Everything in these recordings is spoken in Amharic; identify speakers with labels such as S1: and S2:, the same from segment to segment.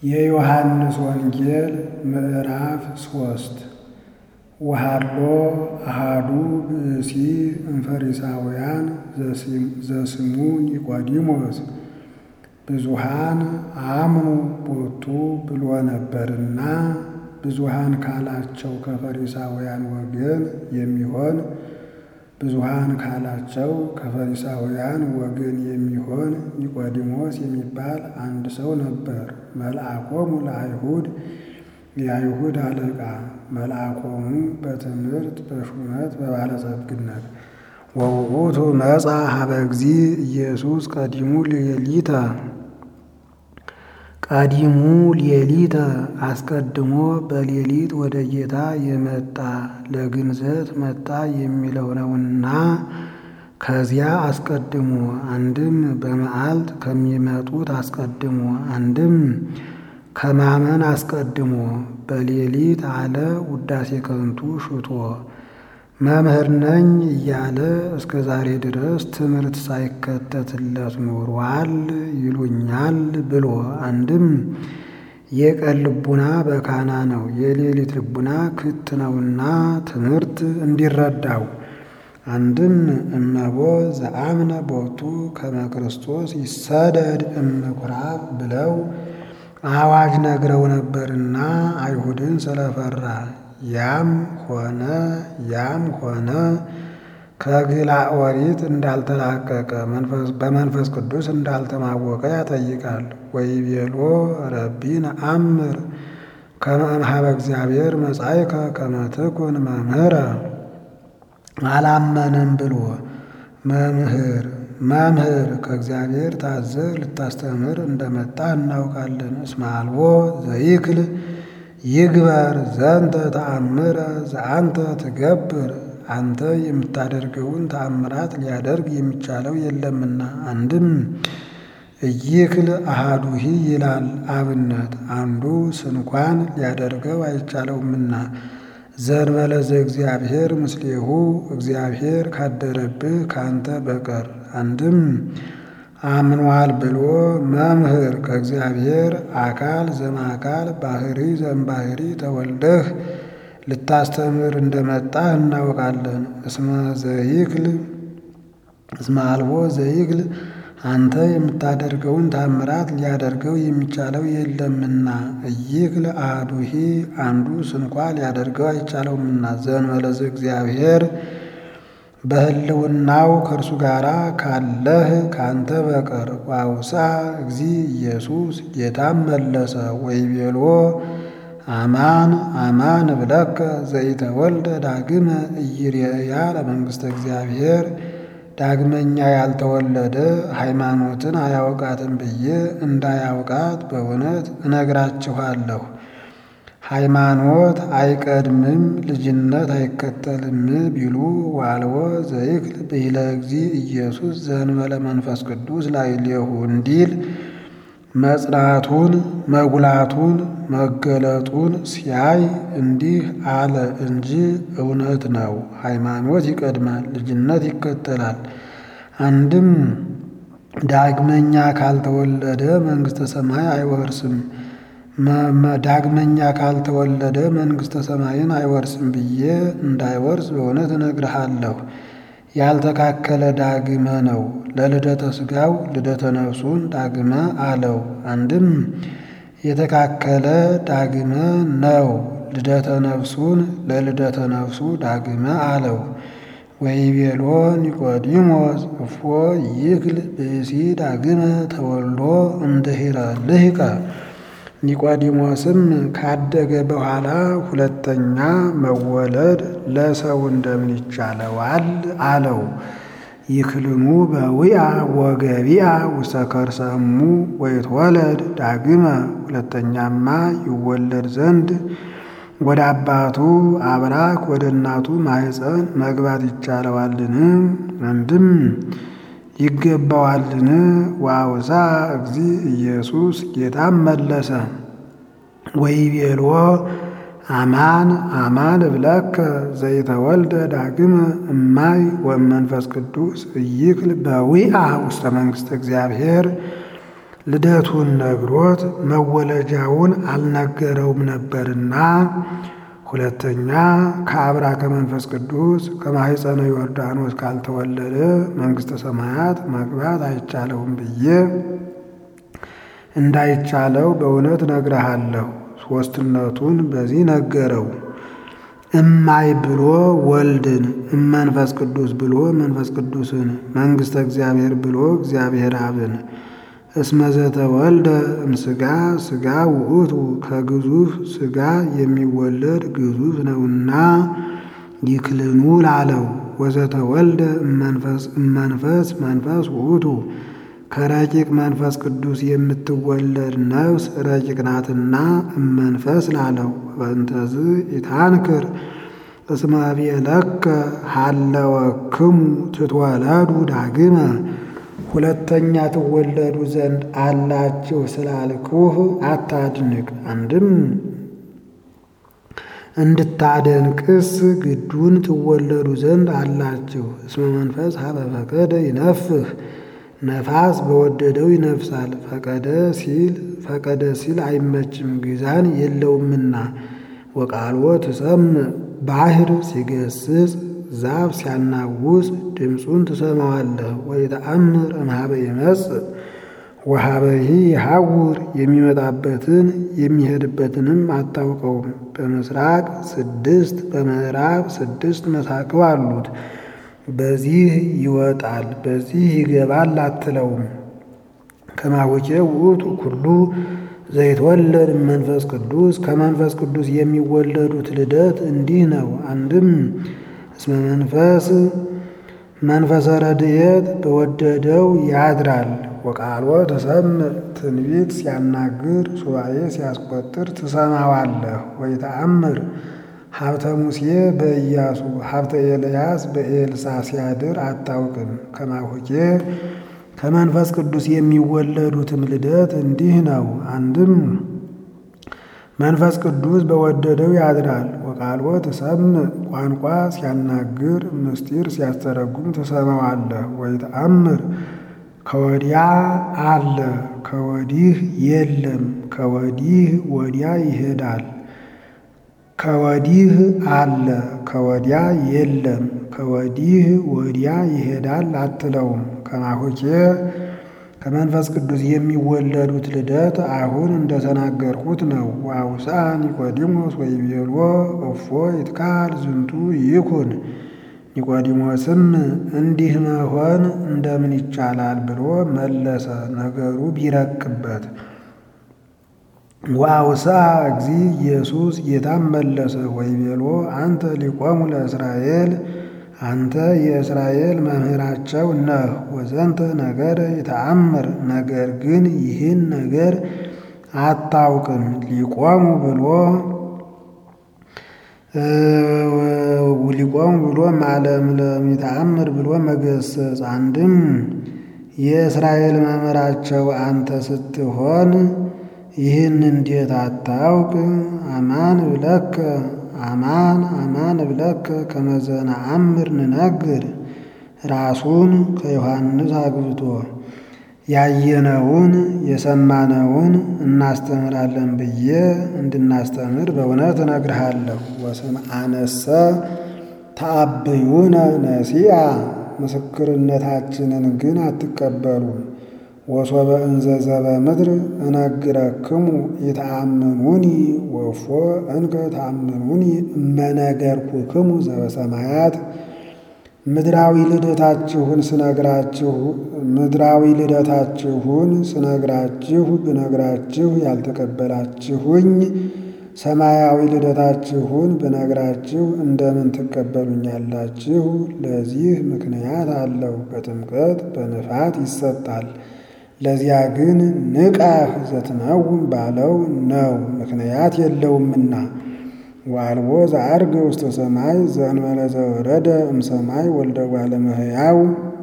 S1: የዮሐንስ ወንጌል ምዕራፍ ሶስት ወሃሎ አሃዱ ብእሲ እምፈሪሳውያን ዘስሙ ኒቆዲሞስ ብዙሃን አምኑ ቦቱ ብሎ ነበርና ብዙሃን ካላቸው ከፈሪሳውያን ወገን የሚሆን ብዙሃን ካላቸው ከፈሪሳውያን ወገን የሚሆን ኒቆዲሞስ የሚባል አንድ ሰው ነበር። መልአኮሙ ለአይሁድ የአይሁድ አለቃ መልአኮሙ በትምህርት በሹመት በባለጸግነት ወውእቱ መጻ ሀበ እግዚእ ኢየሱስ ቀዲሙ ሌሊተ ቀዲሙ ሌሊተ አስቀድሞ በሌሊት ወደ ጌታ የመጣ ለግንዘት መጣ የሚለው ነውና ከዚያ አስቀድሞ አንድም በመዓልት ከሚመጡት አስቀድሞ አንድም ከማመን አስቀድሞ በሌሊት አለ ውዳሴ ከንቱ ሽቶ መምህር ነኝ እያለ እስከ ዛሬ ድረስ ትምህርት ሳይከተትለት ኖሯል ይሉኛል ብሎ አንድም የቀን ልቡና በካና ነው፣ የሌሊት ልቡና ክት ነውና ትምህርት እንዲረዳው አንድም እመቦ ዘአምነ ቦቱ ከመ ክርስቶስ ይሰደድ እምኩራብ ብለው አዋጅ ነግረው ነበርና አይሁድን ስለፈራ ያም ሆነ ያም ሆነ ከግላ ኦሪት እንዳልተላቀቀ በመንፈስ ቅዱስ እንዳልተማወቀ ያጠይቃል። ወይቤሎ ረቢ ነአምር ከመ እምኀበ እግዚአብሔር መጻእከ ከመ ትኩን መምህረ አላመንም ብሎ መምህር መምህር ከእግዚአብሔር ታዘህ ልታስተምር እንደመጣ እናውቃለን። እስመ አልቦ ዘይክል ይግበር ዘንተ ተአምረ ዘአንተ ትገብር አንተ የምታደርገውን ተአምራት ሊያደርግ የሚቻለው የለምና። አንድም እይክል አሃዱሂ ይላል አብነት አንዱ ስንኳን ሊያደርገው አይቻለውምና። ዘእንበለ ዘእግዚአብሔር ምስሌሁ እግዚአብሔር ካደረብህ ካንተ በቀር አንድም አምኗል ብሎ መምህር ከእግዚአብሔር አካል ዘማካል ባህሪ ዘምባህሪ ተወልደህ ልታስተምር እንደመጣህ እናውቃለን። እስመ ዘይክል እስመ አልቦ ዘይክል አንተ የምታደርገውን ታምራት ሊያደርገው የሚቻለው የለምና። እይክል አሐዱሂ አንዱ ስንኳ ሊያደርገው አይቻለውምና። ዘእንበለ ዘእግዚአብሔር በሕልውናው ከእርሱ ጋር ካለህ ካንተ በቀር ዋውሳ እግዚ ኢየሱስ ጌታም መለሰ ወይቤሎ አማን አማን እብለከ ዘይተወልደ ዳግመ ኢይሬያ ለመንግሥተ እግዚአብሔር ዳግመኛ ያልተወለደ ሃይማኖትን አያውቃትም ብዬ እንዳያውቃት በእውነት እነግራችኋለሁ። ሃይማኖት አይቀድምም ልጅነት አይከተልም ቢሉ ዋልዎ ዘይክል ብሂለ እግዚእ ኢየሱስ ዘእንበለ መንፈስ ቅዱስ ላዕሌሁ እንዲል መጽናቱን መጉላቱን መገለጡን ሲያይ እንዲህ አለ እንጂ እውነት ነው። ሃይማኖት ይቀድማል፣ ልጅነት ይከተላል። አንድም ዳግመኛ ካልተወለደ መንግሥተ ሰማይ አይወርስም ዳግመኛ ካልተወለደ መንግሥተ ሰማይን አይወርስም ብዬ እንዳይወርስ በእውነት እነግርሃለሁ። ያልተካከለ ዳግመ ነው። ለልደተ ሥጋው ልደተ ነፍሱን ዳግመ አለው። አንድም የተካከለ ዳግመ ነው። ልደተ ነፍሱን ለልደተ ነፍሱ ዳግመ አለው። ወይቤሎ ኒቆዲሞስ እፎ ይክል ብእሲ ዳግመ ተወልዶ እምድኅረ ልሂቀ ኒቆዲሞስም ካደገ በኋላ ሁለተኛ መወለድ ለሰው እንደምን ይቻለዋል? አለው። ይክልሙ በዊአ ወገቢአ ውስተ ከርሰ እሙ ወይትወለድ ዳግመ ሁለተኛማ ይወለድ ዘንድ ወደ አባቱ አብራክ ወደ እናቱ ማኅፀን መግባት ይቻለዋልን? አንድም ይገባዋልን? ዋውሳ እግዚ ኢየሱስ ጌታም መለሰ ወይቤሎ አማን አማን እብለከ ዘይተወልደ ዳግመ እማይ ወመንፈስ ቅዱስ እይክል በዊአ ውስተ መንግሥተ እግዚአብሔር ልደቱን ነግሮት መወለጃውን አልነገረውም ነበርና። ሁለተኛ ከአብራ ከመንፈስ ቅዱስ ከማኅፀነ ዮርዳኖስ ካልተወለደ መንግሥተ ሰማያት መግባት አይቻለውም ብዬ እንዳይቻለው በእውነት ነግረሃለሁ። ሦስትነቱን በዚህ ነገረው። እማይ ብሎ ወልድን እመንፈስ ቅዱስ ብሎ መንፈስ ቅዱስን መንግሥተ እግዚአብሔር ብሎ እግዚአብሔር አብን እስመ ዘተወልደ እምሥጋ ሥጋ ውእቱ ከግዙፍ ሥጋ የሚወለድ ግዙፍ ነውና ይክልኑ ላለው ወዘተወልደ እመንፈስ መንፈስ ውእቱ ከረቂቅ መንፈስ ቅዱስ የምትወለድ ነፍስ ረቂቅ ናትና እመንፈስ ላለው በእንተዝ ኢታንክር እስመ ቤለከ ሀለወክሙ ትትወለዱ ዳግመ ሁለተኛ ትወለዱ ዘንድ አላችሁ ስላልኩህ አታድንቅ። አንድም እንድታደንቅስ ግዱን ትወለዱ ዘንድ አላችሁ። እስመ መንፈስ ሀበ ፈቀደ ይነፍህ ነፋስ በወደደው ይነፍሳል። ፈቀደ ሲል ፈቀደ ሲል አይመችም ግዛን የለውምና። ወቃልዎ ትሰምዕ ባሕር ሲገስጽ ዛፍ ሲያናውጽ ድምፁን ትሰማዋለህ። ወይተአምር እምኀበ ይመጽእ ወኀበሂ ይሐውር የሚመጣበትን የሚሄድበትንም አታውቀውም። በምስራቅ ስድስት በምዕራብ ስድስት መሳቅብ አሉት። በዚህ ይወጣል በዚህ ይገባል አትለውም። ከማወቄ ውእቱ ኩሉ ዘይትወለድ መንፈስ ቅዱስ ከመንፈስ ቅዱስ የሚወለዱት ልደት እንዲህ ነው። አንድም እስመ መንፈስ መንፈሰ ረድኤት በወደደው ያድራል። ወቃልዎ ትሰምዕ ትንቢት ሲያናግር ሱባኤ ሲያስቆጥር ትሰማዋለህ። ወይተአምር ሀብተ ሙሴ በኢያሱ ሀብተ ኤልያስ በኤልሳ ሲያድር አታውቅም። ከማሁቄ ከመንፈስ ቅዱስ የሚወለዱትም ልደት እንዲህ ነው። አንድም መንፈስ ቅዱስ በወደደው ያድራል። ወቃልዎ ትሰምዕ ቋንቋ ሲያናግር ምስጢር ሲያስተረጉም ትሰማዋለህ። ወይተአምር ከወዲያ አለ ከወዲህ የለም ከወዲህ ወዲያ ይሄዳል ከወዲህ አለ ከወዲያ የለም ከወዲህ ወዲያ ይሄዳል አትለውም። ከማሁኬ ከመንፈስ ቅዱስ የሚወለዱት ልደት አሁን እንደተናገርኩት ነው። ዋውሳ ኒቆዲሞስ ወይቤልዎ እፎ ይትካል ዝንቱ ይኩን። ኒቆዲሞስም እንዲህ መሆን እንደምን ይቻላል ብሎ መለሰ፣ ነገሩ ቢረቅበት። ዋውሳ እግዚ ኢየሱስ ጌታም መለሰ ወይቤልዎ አንተ ሊቆሙ ለእስራኤል አንተ የእስራኤል መምህራቸው ነህ። ወዘንተ ነገር የተአምር ነገር ግን ይህን ነገር አታውቅም። ሊቆሙ ብሎ ሊቆሙ ብሎ ማለምለም የተአምር ብሎ መገሰጽ። አንድም የእስራኤል መምህራቸው አንተ ስትሆን ይህን እንዴት አታውቅ? አማን ብለከ አማን አማን ብለከ ከመዘነ አምር ንነግር ራሱን ከዮሐንስ አግብቶ ያየነውን የሰማነውን እናስተምራለን ብዬ እንድናስተምር በእውነት እነግርሃለሁ። ወስምዐነሰ ተአብዩነ ነሲአ ምስክርነታችንን ግን አትቀበሉም። ወሶበ እንዘ ዘበምድር እነግረክሙ ኢተአምኑኒ ወፎ እንከ ተአምኑኒ እመነገርኩክሙ ዘበሰማያት ምድራዊ ልደታችሁን ስነግራችሁ ምድራዊ ልደታችሁን ስነግራችሁ ብነግራችሁ ያልተቀበላችሁኝ ሰማያዊ ልደታችሁን ብነግራችሁ እንደምን ትቀበሉኛላችሁ? ለዚህ ምክንያት አለው። በጥምቀት በንፋት ይሰጣል። ለዚያ ግን ንቃህ ዘትነውም ባለው ነው፣ ምክንያት የለውምና። ወአልቦ ዘዐርገ ውስተ ሰማይ ዘእንበለ ዘወረደ እምሰማይ ወልደ እጓለ እመሕያው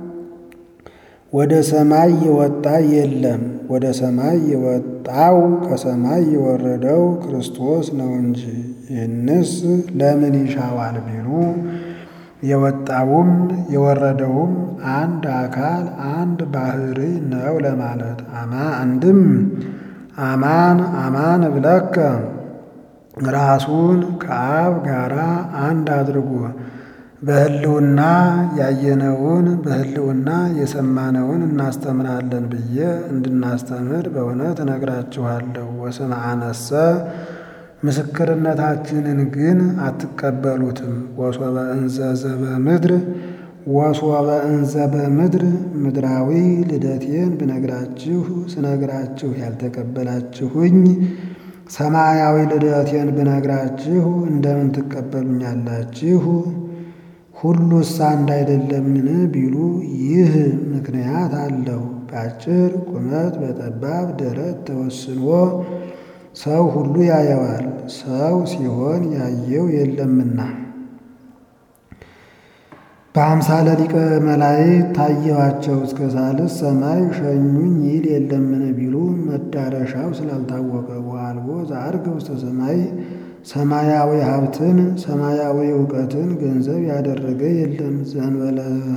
S1: ወደ ሰማይ የወጣ የለም። ወደ ሰማይ የወጣው ከሰማይ የወረደው ክርስቶስ ነው እንጂ። ይህንስ ለምን ይሻዋል ቢሉ የወጣውም የወረደውም አንድ አካል አንድ ባህሪ ነው ለማለት አማ አንድም አማን አማን እብለከ ራሱን ከአብ ጋራ አንድ አድርጎ በሕልውና ያየነውን በሕልውና የሰማነውን እናስተምራለን ብዬ እንድናስተምር በእውነት እነግራችኋለሁ። ወስመ አነሰ ምስክርነታችንን ግን አትቀበሉትም። ወሶበ እንዘ ዘበምድር ወሶበ እንዘ በምድር ምድራዊ ልደቴን ብነግራችሁ ስነግራችሁ ያልተቀበላችሁኝ ሰማያዊ ልደቴን ብነግራችሁ እንደምን ትቀበሉኛላችሁ? ሁሉስ አንድ አይደለምን ቢሉ ይህ ምክንያት አለው። በአጭር ቁመት በጠባብ ደረት ተወስኖ ሰው ሁሉ ያየዋል። ሰው ሲሆን ያየው የለምና። በአምሳለ ሊቀ መላእክት ታየዋቸው እስከ ሳልስ ሰማይ ሸኙኝ ይል የለምን ቢሉ መዳረሻው ስላልታወቀ ወአልቦ ዘዐርገ ውስተ ሰማይ ሰማያዊ ሀብትን ሰማያዊ እውቀትን ገንዘብ ያደረገ የለም ዘንበለ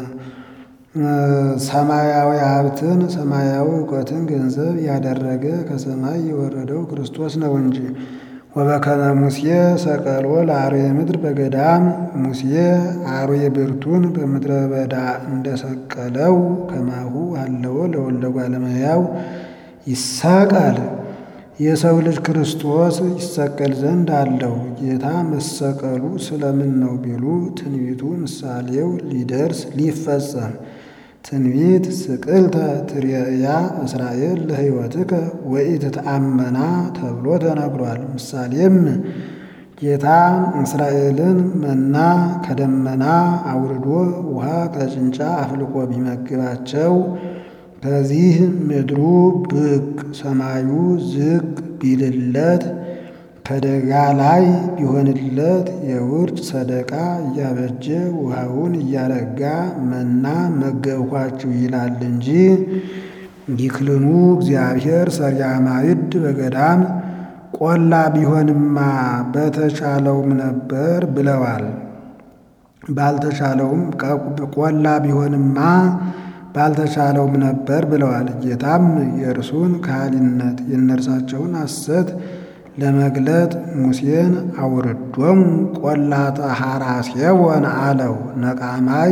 S1: ሰማያዊ ሀብትን ሰማያዊ እውቀትን ገንዘብ ያደረገ ከሰማይ የወረደው ክርስቶስ ነው እንጂ። ወበከመ ሙሴ ሰቀሎ ለአርዌ ምድር በገዳም ሙሴ አርዌ ብርቱን በምድረ በዳ እንደሰቀለው ከማሁ አለወ ለወልደ እጓለ እመሕያው ይሰቀል የሰው ልጅ ክርስቶስ ይሰቀል ዘንድ አለው። ጌታ መሰቀሉ ስለምን ነው ቢሉ ትንቢቱ ምሳሌው ሊደርስ ሊፈጸም ትንቢት ስቅልተ ትርያ እስራኤል ለሕይወትከ ወኢትተአመና ተብሎ ተነግሯል። ምሳሌም ጌታ እስራኤልን መና ከደመና አውርዶ ውሃ ከጭንጫ አፍልቆ ቢመግባቸው ከዚህ ምድሩ ብቅ ሰማዩ ዝቅ ቢልለት ከደጋ ላይ ቢሆንለት የውርጭ ሰደቃ እያበጀ ውሃውን እያረጋ መና መገብኳችሁ ይላል እንጂ ይክልኑ እግዚአብሔር ሰሪያ ማይድ በገዳም ቆላ ቢሆንማ በተቻለውም ነበር ብለዋል። ባልተቻለውም ቆላ ቢሆንማ ባልተቻለውም ነበር ብለዋል። ጌታም የእርሱን ካህሊነት የእነርሳቸውን ሐሰት ለመግለጥ ሙሴን አውርዶም ቆላተ ሐራሴወን አለው። ነቃማይ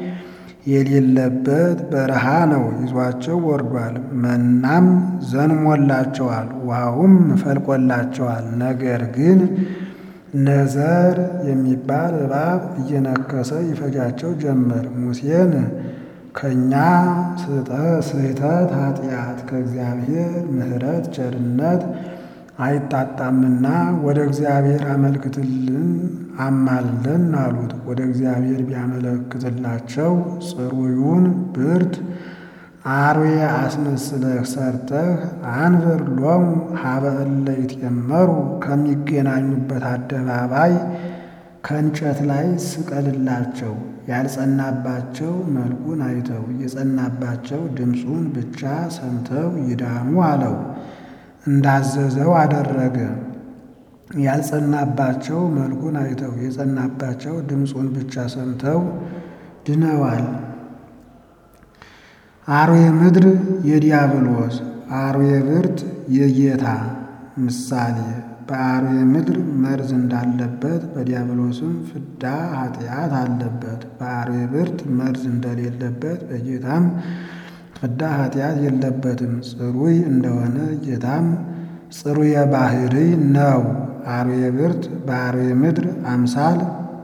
S1: የሌለበት በረሃ ነው ይዟቸው ወርዷል። መናም ዘንሞላቸዋል፣ ውሃውም ፈልቆላቸዋል። ነገር ግን ነዘር የሚባል እባብ እየነከሰ ይፈጃቸው ጀመር። ሙሴን ከእኛ ስህተት ኃጢአት ከእግዚአብሔር ምሕረት ቸርነት አይጣጣምና ወደ እግዚአብሔር አመልክትልን አማልደን አሉት። ወደ እግዚአብሔር ቢያመለክትላቸው ጽሩዩን ብርት አርዌ አስመስለህ ሰርተህ አንብር ሎሙ ሀበ እለ ይትየመሩ ከሚገናኙበት አደባባይ ከእንጨት ላይ ስቀልላቸው። ያልጸናባቸው መልኩን አይተው የጸናባቸው ድምፁን ብቻ ሰምተው ይዳኑ አለው። እንዳዘዘው አደረገ። ያልጸናባቸው መልኩን አይተው የጸናባቸው ድምፁን ብቻ ሰምተው ድነዋል። አርዌ ምድር የዲያብሎስ አርዌ ብርት የጌታ ምሳሌ በአርዌ ምድር መርዝ እንዳለበት በዲያብሎስም ፍዳ ኃጢአት አለበት። በአርዌ ብርት መርዝ እንደሌለበት በጌታም ፍዳ ኃጢአት የለበትም። ጽሩይ እንደሆነ ጌታም ጽሩየ ባህሪ ነው። አርዌ ብርት በአርዌ ምድር አምሳል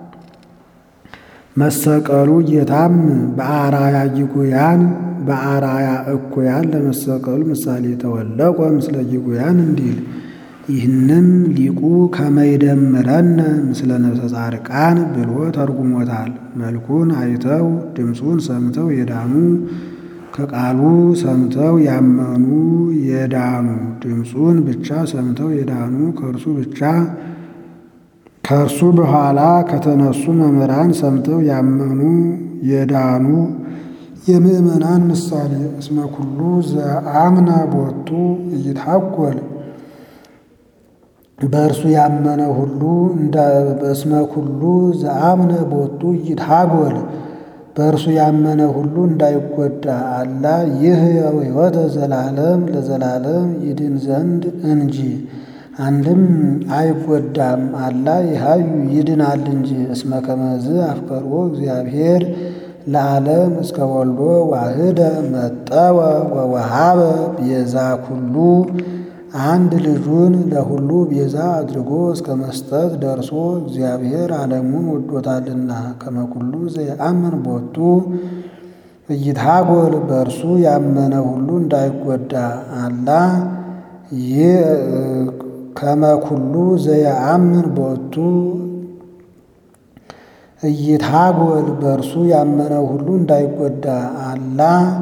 S1: መሰቀሉ ጌታም በአራያ ይጉያን በአራያ እኩያን ለመሰቀሉ ምሳሌ ተወለቆ ምስለ ይጉያን እንዲል ይህንም ሊቁ ከመይደምረን ምስለ ነፍሰ ጻድቃን ብሎ ተርጉሞታል። መልኩን አይተው ድምፁን ሰምተው የዳኑ ከቃሉ ሰምተው ያመኑ የዳኑ ድምፁን ብቻ ሰምተው የዳኑ ከእርሱ ብቻ ከእርሱ በኋላ ከተነሱ መምህራን ሰምተው ያመኑ የዳኑ የምእመናን ምሳሌ እስመ ኩሉ ዘአምነ ቦቱ እይትሐጐል በእርሱ ያመነ ሁሉ በስመ ኩሉ ዘአምነ ቦቱ ይትሃጎል በእርሱ ያመነ ሁሉ እንዳይጎዳ አላ ይህ ሕይወተ ዘላለም ለዘላለም ይድን ዘንድ እንጂ። አንድም አይጎዳም አላ ይሃዩ ይድናል እንጂ። እስመ ከመዝ አፍቀርዎ እግዚአብሔር ለዓለም እስከ ወልዶ ዋህደ መጠወ ወወሃበ ቤዛ ኩሉ አንድ ልጁን ለሁሉ ቤዛ አድርጎ እስከ መስጠት ደርሶ እግዚአብሔር ዓለሙን ወዶታልና። ከመኩሉ ዘየአምን ቦቱ ኢይትሃጎል በእርሱ ያመነ ሁሉ እንዳይጎዳ አላ ከመኩሉ ዘየአምን ቦቱ ኢይትሃጎል በእርሱ ያመነ ሁሉ እንዳይጎዳ አላ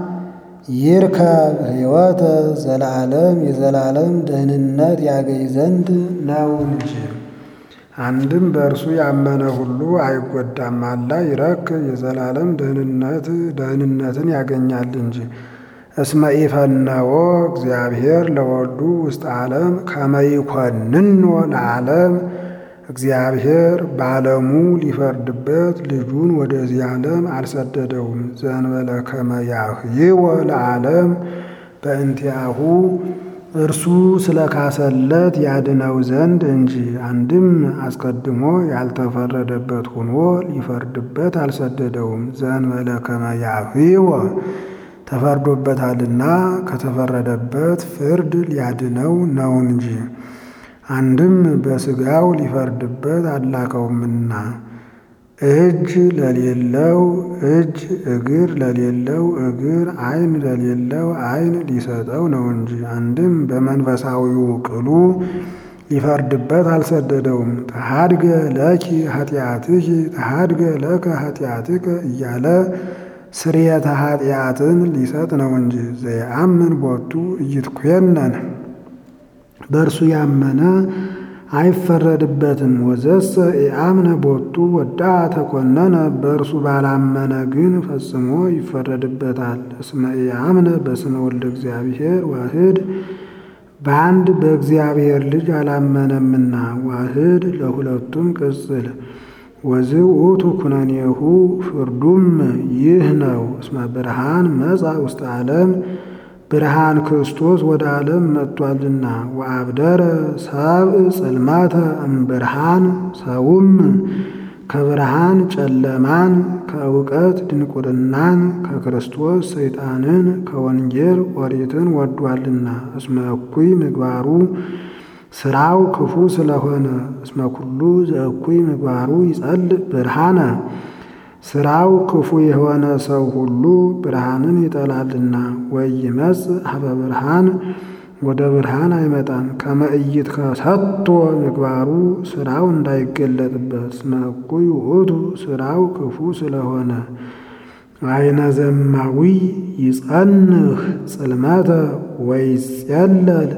S1: ይርከብ ሕይወተ ዘላለም የዘላለም ደህንነት ያገኝ ዘንድ ነው እንጂ። አንድም በእርሱ ያመነ ሁሉ አይጎዳም አላ ይረክብ የዘላለም ደህንነት ደህንነትን ያገኛል እንጂ። እስመ ኢፈነወ እግዚአብሔር ለወልዱ ውስጥ ዓለም ከመ ይኰንኖ ለዓለም እግዚአብሔር በዓለሙ ሊፈርድበት ልጁን ወደዚህ ዓለም አልሰደደውም። ዘእንበለ ከመ ያህይወ ለዓለም በእንቲአሁ እርሱ ስለ ካሰለት ያድነው ዘንድ እንጂ። አንድም አስቀድሞ ያልተፈረደበት ሆኖ ሊፈርድበት አልሰደደውም። ዘእንበለ ከመ ያህይወ ተፈርዶበታልና ከተፈረደበት ፍርድ ሊያድነው ነው እንጂ። አንድም በሥጋው ሊፈርድበት አላከውምና እጅ ለሌለው እጅ፣ እግር ለሌለው እግር፣ ዓይን ለሌለው ዓይን ሊሰጠው ነው እንጂ። አንድም በመንፈሳዊው ቅሉ ሊፈርድበት አልሰደደውም። ተሃድገ ለኪ ኃጢአትኪ ተሃድገ ለከ ኃጢአትከ እያለ ስርየተ ኃጢአትን ሊሰጥ ነው እንጂ። ዘየአምን ቦቱ ኢይትኰነን በእርሱ ያመነ አይፈረድበትም። ወዘሰ ኢአምነ ቦቱ ወዳ ተኰነነ በእርሱ ባላመነ ግን ፈጽሞ ይፈረድበታል። እስመ ኢአምነ በስመ ወልደ እግዚአብሔር ዋህድ በአንድ በእግዚአብሔር ልጅ አላመነምና ዋህድ ለሁለቱም ቅጽል ወዝ ውእቱ ኩነኔሁ ፍርዱም ይህ ነው። እስመ ብርሃን መጻ ውስተ ዓለም ብርሃን ክርስቶስ ወደ ዓለም መጥቷልና። ወአብደረ ሰብእ ጽልማተ እምብርሃን ሰውም ከብርሃን ጨለማን ከእውቀት ድንቁርናን ከክርስቶስ ሰይጣንን ከወንጌል ኦሪትን ወዷልና። እስመ እኩይ ምግባሩ ስራው ክፉ ስለሆነ እስመ ኩሉ ዘእኩይ ምግባሩ ይጸልእ ብርሃነ ስራው ክፉ የሆነ ሰው ሁሉ ብርሃንን ይጠላልና። ወይመጽእ ሀበ ብርሃን ወደ ብርሃን አይመጣም። ከመ ኢይትከሰቶ ምግባሩ ስራው እንዳይገለጥበት እስመ እኩይ ውእቱ ስራው ክፉ ስለሆነ። አይነ ዘማዊ ይጸንህ ጽልመተ ወይጼለል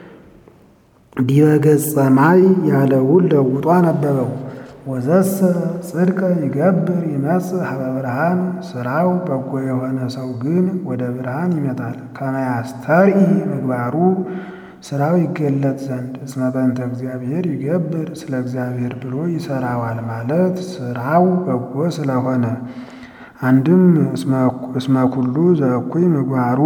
S1: ዲበ ገጸ ማይ ያለውን ለውጦ አነበበው። ወዘሰ ጽድቀ ይገብር ይመጽእ ሀበ ብርሃን ስራው በጎ የሆነ ሰው ግን ወደ ብርሃን ይመጣል። ከመ ያስተርኢ ምግባሩ ስራው ይገለጥ ዘንድ እስመ በእንተ እግዚአብሔር ይገብር ስለ እግዚአብሔር ብሎ ይሰራዋል ማለት ስራው በጎ ስለሆነ። አንድም እስመ ኩሉ ዘእኩይ ምግባሩ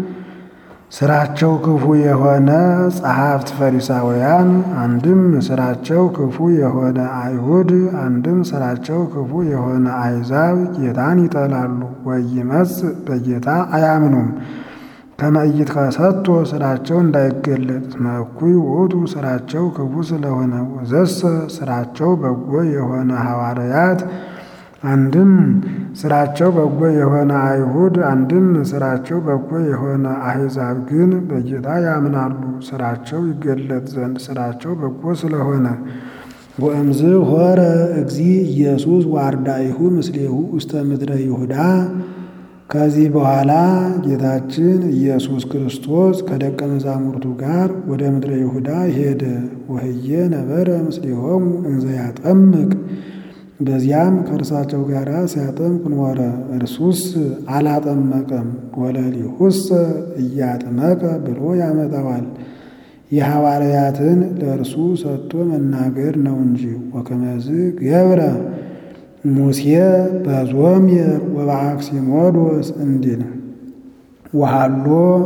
S1: ስራቸው ክፉ የሆነ ጸሐፍት ፈሪሳውያን፣ አንድም ስራቸው ክፉ የሆነ አይሁድ፣ አንድም ስራቸው ክፉ የሆነ አሕዛብ ጌታን ይጠላሉ። ወይመጽእ በጌታ አያምኑም። ከመ ኢይትከሰቶ ስራቸው እንዳይገለጥ እስመ እኩይ ውእቱ ስራቸው ክፉ ስለሆነ። ወዘሰ ስራቸው በጎ የሆነ ሐዋርያት አንድም ስራቸው በጎ የሆነ አይሁድ አንድም ስራቸው በጎ የሆነ አሕዛብ ግን በጌታ ያምናሉ፣ ስራቸው ይገለጥ ዘንድ ስራቸው በጎ ስለሆነ። ወእምዝ ሆረ እግዚ ኢየሱስ ዋርዳኢሁ ምስሌሁ ውስተ ምድረ ይሁዳ። ከዚህ በኋላ ጌታችን ኢየሱስ ክርስቶስ ከደቀ መዛሙርቱ ጋር ወደ ምድረ ይሁዳ ሄደ። ወህየ ነበረ ምስሌሆሙ እንዘ ያጠምቅ በዚያም ከእርሳቸው ጋር ሲያጠምቅ ኖረ። እርሱስ አላጠመቀም። ወለሊሁሰ እያጥመቀ ብሎ ያመጣዋል። የሐዋርያትን ለእርሱ ሰጥቶ መናገር ነው እንጂ ወከመዝ ገብረ ሙሴ በዞምየር ወበአክሲሞዶስ እንዲል ወሃሎ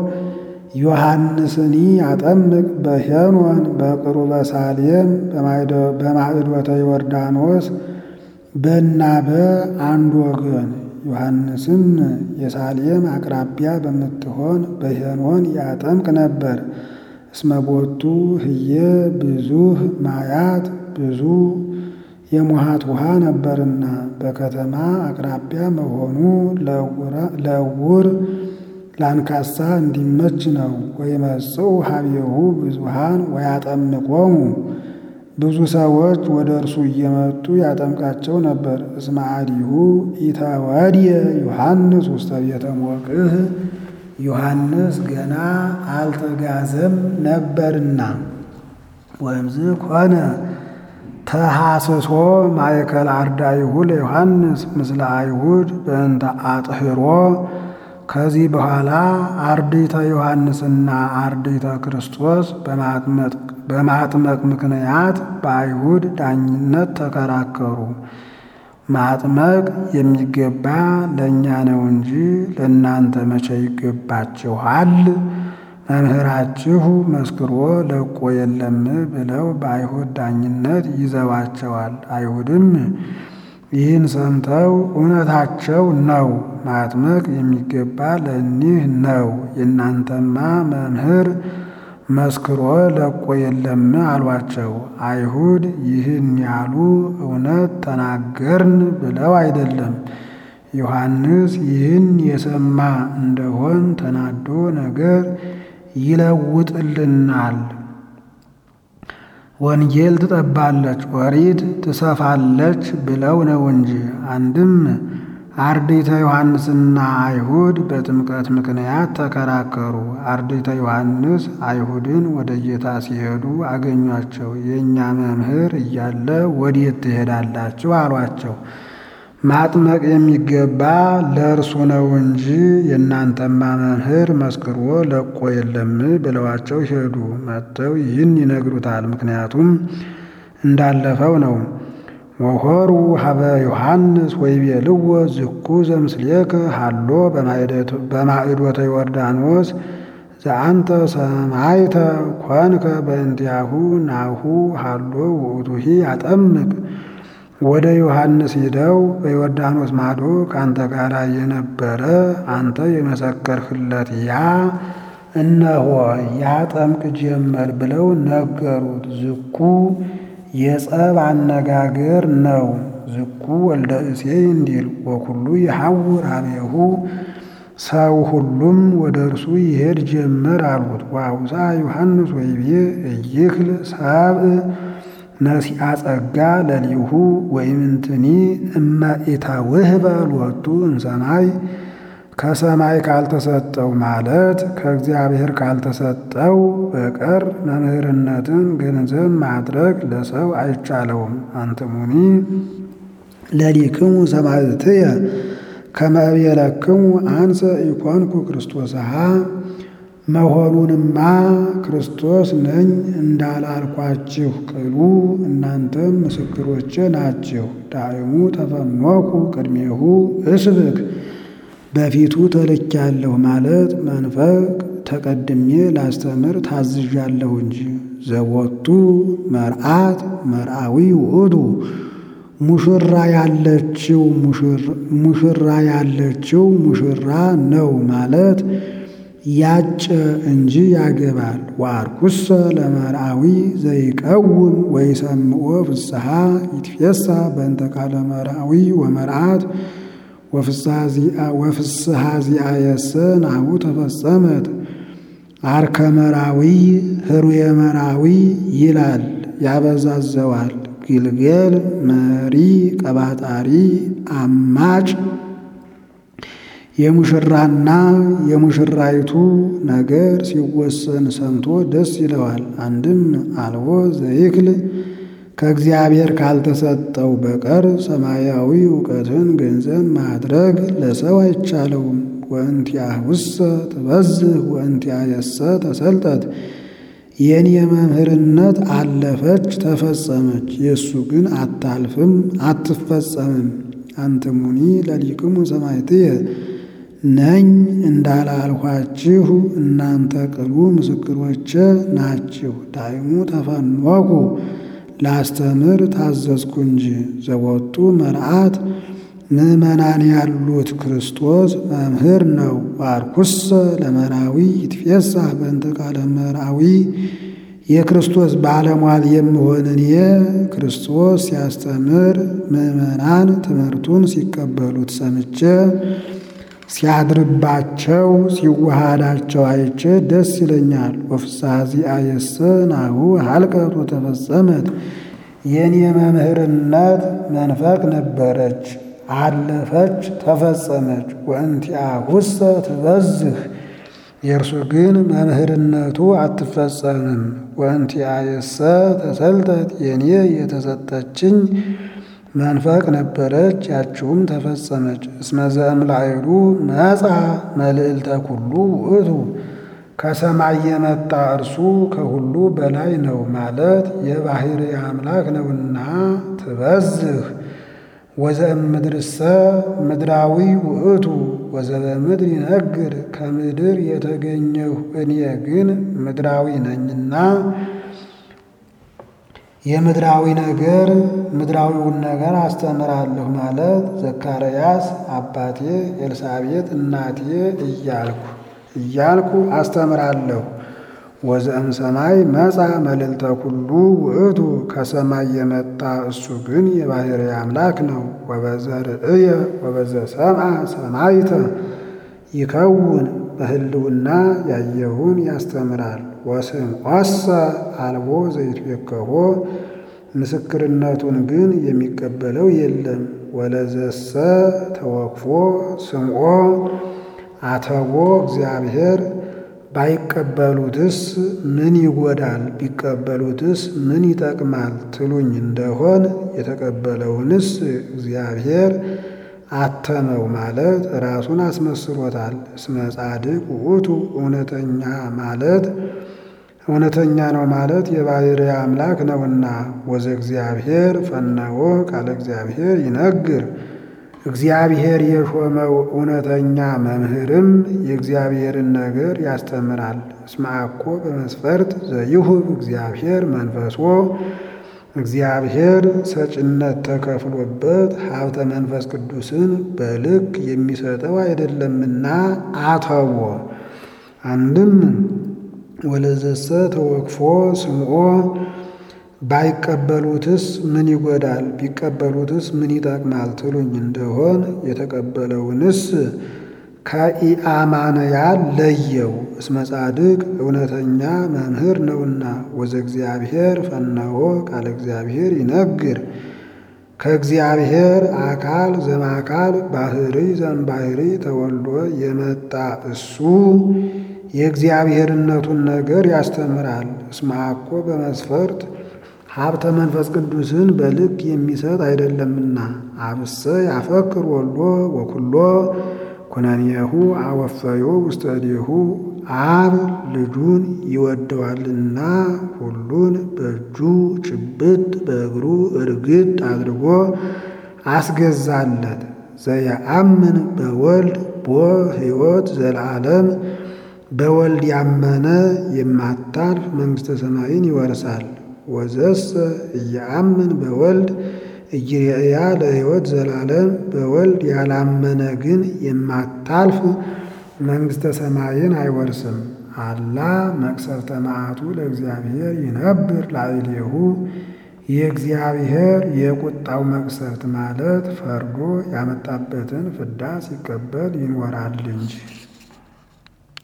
S1: ዮሐንስኒ አጠምቅ በሄኖን በቅሩበ ሳሌም በማዕዶተ ዮርዳኖስ በናበ አንድ ወገን ዮሐንስም የሳሌም አቅራቢያ በምትሆን በሄኖን ያጠምቅ ነበር። እስመቦቱ ህየ ብዙህ ማያት ብዙ የሙሃት ውሃ ነበርና በከተማ አቅራቢያ መሆኑ ለዕውር ለአንካሳ እንዲመች ነው። ወይመጽኡ ሀቤሁ ብዙሃን ወያጠምቆሙ ብዙ ሰዎች ወደ እርሱ እየመጡ ያጠምቃቸው ነበር። እስመ አዲሁ ኢተወድየ ዮሐንስ ውስተ ቤተ ሞቅህ ዮሐንስ ገና አልተጋዘም ነበርና። ወእምዝ ኮነ ተሐስሶ ማእከል አርዳኢሁ ለዮሐንስ ምስለ አይሁድ በእንተ አጥህሮ ከዚህ በኋላ አርድእተ ዮሐንስና አርድእተ ክርስቶስ በማጥመቅ ምክንያት በአይሁድ ዳኝነት ተከራከሩ። ማጥመቅ የሚገባ ለእኛ ነው እንጂ ለእናንተ መቼ ይገባችኋል? መምህራችሁ መስክሮ ለቆ የለም ብለው በአይሁድ ዳኝነት ይዘዋቸዋል። አይሁድም ይህን ሰምተው እውነታቸው ነው፣ ማጥመቅ የሚገባ ለእኒህ ነው፣ የእናንተማ መምህር መስክሮ ለቆ የለም አሏቸው። አይሁድ ይህን ያሉ እውነት ተናገርን ብለው አይደለም። ዮሐንስ ይህን የሰማ እንደሆን ተናዶ ነገር ይለውጥልናል፣ ወንጌል ትጠባለች፣ ኦሪት ትሰፋለች ብለው ነው እንጂ። አንድም አርድእተ ዮሐንስና አይሁድ በጥምቀት ምክንያት ተከራከሩ። አርድእተ ዮሐንስ አይሁድን ወደ ጌታ ሲሄዱ አገኟቸው። የእኛ መምህር እያለ ወዴት ትሄዳላችሁ? አሏቸው። ማጥመቅ የሚገባ ለእርሱ ነው እንጂ የእናንተማ መምህር መስክሮ ለቆ የለም ብለዋቸው ሄዱ። መጥተው ይህን ይነግሩታል። ምክንያቱም እንዳለፈው ነው። ወሆሩ ሀበ ዮሐንስ ወይቤልዎ ዝኩ ዘምስሌከ ሃሎ በማዕዶተ ዮርዳኖስ ዘአንተ ሰማይተ ኮንከ በእንቲአሁ ናሁ ሃሎ ውእቱሂ አጠምቅ ወደ ዮሐንስ ሂደው በዮርዳኖስ ማዶ ከአንተ ጋር የነበረ አንተ የመሰከርህለት ያ እነሆ ያጠምቅ ጀመር ብለው ነገሩት። ዝኩ የጸብ አነጋገር ነው። ዝኩ ወልደ እሴይ እንዲል ወኩሉ የሐውር ሀቤሁ ሰው ሁሉም ወደ እርሱ ይሄድ ጀመር አሉት። ወአውሳ ዮሐንስ ወይቤ እይክል ሰብእ ነሲአ ጸጋ ለሊሁ ወይምንትኒ እመ ኢተውህበ ሎቱ እምሰማይ ከሰማይ ካልተሰጠው ማለት ከእግዚአብሔር ካልተሰጠው በቀር መምህርነትን ገንዘብ ማድረግ ለሰው አይቻለውም። አንትሙኒ ለሊክሙ ሰማዕትየ ከመ እቤለክሙ አንሰ ኢኮንኩ ክርስቶስሃ መሆኑንማ ክርስቶስ ነኝ እንዳላልኳችሁ ቅሉ እናንተም ምስክሮቼ ናችሁ። ዳእሙ ተፈኖኩ ቅድሜሁ እስብክ በፊቱ ተልኬያለሁ ማለት መንፈቅ ተቀድሜ ላስተምር ታዝዣለሁ እንጂ። ዘቦቱ መርዓት መርዓዊ ውእቱ ሙሽራ ያለችው ሙሽራ ያለችው ሙሽራ ነው ማለት ያጨ እንጂ ያገባል። ወአርኩሰ ለመርዓዊ ዘይቀውም ወይሰምዖ ፍስሐ ይትፌሳ በእንተ ቃለ መርዓዊ ወመርዓት ወፍስሐ ዚአየሰ ናሁ ተፈጸመት። አርከ መራዊ ህሩየ መራዊ ይላል ያበዛዘዋል። ግልገል መሪ ቀባጣሪ አማጭ የሙሽራና የሙሽራይቱ ነገር ሲወሰን ሰምቶ ደስ ይለዋል። አንድም አልቦ ዘይክል ከእግዚአብሔር ካልተሰጠው በቀር ሰማያዊ እውቀትን ገንዘብ ማድረግ ለሰው አይቻለውም። ወእንቲአሁሰ ትበዝህ ወእንቲአየሰ ተሰልጠት የኔ መምህርነት አለፈች ተፈጸመች፣ የእሱ ግን አታልፍም አትፈጸምም። አንትሙኒ ለሊቅሙ ሰማዕትየ ነኝ እንዳላልኋችሁ እናንተ ቅሉ ምስክሮቼ ናችሁ። ዳይሙ ተፈኖኩ ላስተምር ታዘዝኩ እንጂ ዘወጡ መርዓት ምእመናን ያሉት ክርስቶስ መምህር ነው። ዋርኩሰ ለመራዊ ይትፌሳህ በእንተ ቃለ መራዊ የክርስቶስ ባለሟል የምሆን እኔ ክርስቶስ ሲያስተምር ምእመናን ትምህርቱን ሲቀበሉት ሰምቼ ሲያድርባቸው ሲዋሃዳቸው አይቼ ደስ ይለኛል። ወፍስሐ ዚአየሰ ናሁ ሀልቀት ወተፈጸመት የኔ መምህርነት መንፈቅ ነበረች አለፈች ተፈጸመች። ወእንቲአሁሰ ትበዝህ የእርሱ ግን መምህርነቱ አትፈጸምም። ወእንቲአየሰ ተሰልጠት የኔ የተሰጠችኝ መንፈቅ ነበረች ያችውም ተፈጸመች። እስመ ዘእምላዕሉ መጻ መልዕልተ ኩሉ ውእቱ ከሰማይ የመጣ እርሱ ከሁሉ በላይ ነው ማለት የባሕርይ አምላክ ነውና ትበዝህ ወዘእምድርሰ ምድራዊ ውእቱ ወዘበምድር ይነግር ከምድር የተገኘሁ እኔ ግን ምድራዊ ነኝና የምድራዊ ነገር ምድራዊውን ነገር አስተምራለሁ ማለት ዘካርያስ አባቴ ኤልሳቤጥ እናቴ እያልኩ እያልኩ አስተምራለሁ። ወዘእም ሰማይ መጻ መልዕልተ ኩሉ ውእቱ ከሰማይ የመጣ እሱ ግን የባሕርይ አምላክ ነው። ወበዘ ርእየ ወበዘ ሰምዐ ሰማይተ ይከውን በህልውና ያየውን ያስተምራል። ወስምዖሰ አልቦ ዘይትቤከቦ ምስክርነቱን ግን የሚቀበለው የለም። ወለዘሰ ተወክፎ ስምዖ አተቦ እግዚአብሔር ባይቀበሉትስ ምን ይጎዳል? ቢቀበሉትስ ምን ይጠቅማል ትሉኝ እንደሆን የተቀበለውንስ እግዚአብሔር አተመው ማለት ራሱን አስመስሎታል። እስመ ጻድቅ ውእቱ እውነተኛ ማለት እውነተኛ ነው ማለት የባሕርይ አምላክ ነውና። ወዘ እግዚአብሔር ፈነወ ቃለ እግዚአብሔር ይነግር እግዚአብሔር የሾመው እውነተኛ መምህርም የእግዚአብሔርን ነገር ያስተምራል። እስመ አኮ በመስፈርት ዘይሁብ እግዚአብሔር መንፈሶ እግዚአብሔር ሰጭነት ተከፍሎበት ሀብተ መንፈስ ቅዱስን በልክ የሚሰጠው አይደለምና አተቦ አንድም ወለዘሰ ተወክፎ ስምዖ ባይቀበሉትስ ምን ይጎዳል? ቢቀበሉትስ ምን ይጠቅማል ትሉኝ እንደሆን የተቀበለውንስ ከኢአማንያን ለየው። እስመ ጻድቅ እውነተኛ መምህር ነውና። ወዘ እግዚአብሔር ፈነወ ቃለ እግዚአብሔር ይነግር ከእግዚአብሔር አካል ዘማካል ባሕርይ ዘእምባሕርይ ተወልዶ የመጣ እሱ የእግዚአብሔርነቱን ነገር ያስተምራል። እስመ አኮ በመስፈርት ሀብተ መንፈስ ቅዱስን በልክ የሚሰጥ አይደለምና። አብሰ ያፈቅር ወልዶ ወኩሎ ኩነኔሁ አወፈዮ ውስተ እዴሁ አብ ልጁን ይወደዋልና ሁሉን በእጁ ጭብጥ በእግሩ እርግጥ አድርጎ አስገዛለት። ዘየአምን በወልድ ቦ ሕይወት ዘለዓለም በወልድ ያመነ የማታልፍ መንግሥተ ሰማይን ይወርሳል። ወዘሰ እየአምን በወልድ እይርያ ለሕይወት ዘላለም በወልድ ያላመነ ግን የማታልፍ መንግሥተ ሰማይን አይወርስም። አላ መቅሰፍተ መዓቱ ለእግዚአብሔር ይነብር ላዕሌሁ የእግዚአብሔር የቁጣው መቅሰፍት ማለት ፈርዶ ያመጣበትን ፍዳ ሲቀበል ይኖራል እንጂ